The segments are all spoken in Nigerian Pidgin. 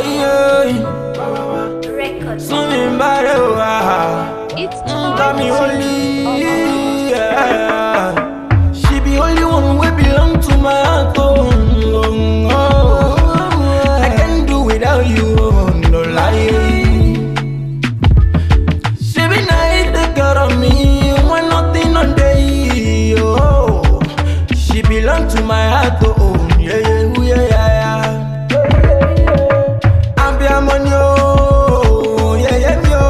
yeah. Records. Swimming by the way. It's Mm, got me Orange. only, yeah. She be only one way belong to my heart, oh, oh, oh. I can't do without you, oh, no lie. She be nice, the girl on me, when nothing on day, oh. She belong to my heart, oh, oh, yeah, yeah, ooh, yeah, yeah, yeah. Abbiamo yo, yeah, yeah, yo.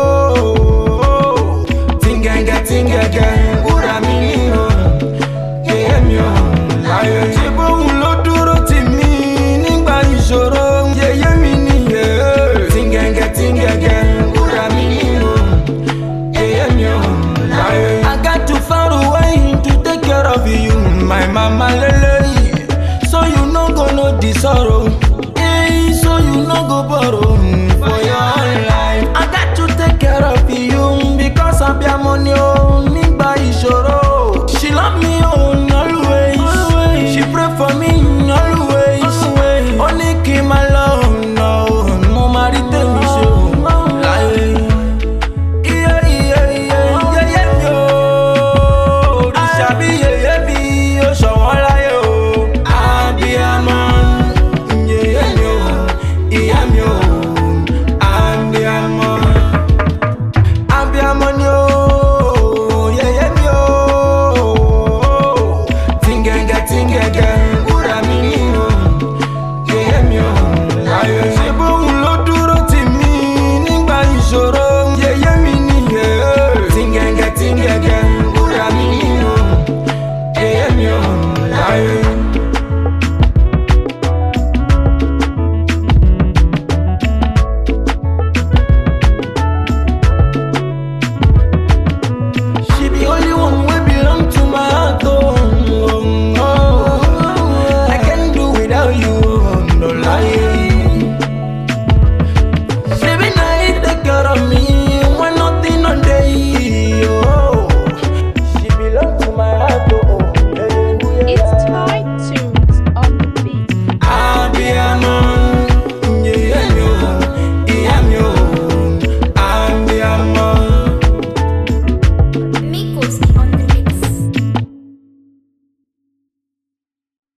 Tinganga, tinganga, ura mi yo. Yeah, yeah, yo. Láyé tí bóun ló dúró tì mí nígbà ìṣòro. Yeah, yeah, mi nìyẹn. Tinganga, tinganga, ura mi yo. Yeah, yeah, yo. Láyé. I got to find a way to take care of you, my mama lele. So you no go know the sorrow.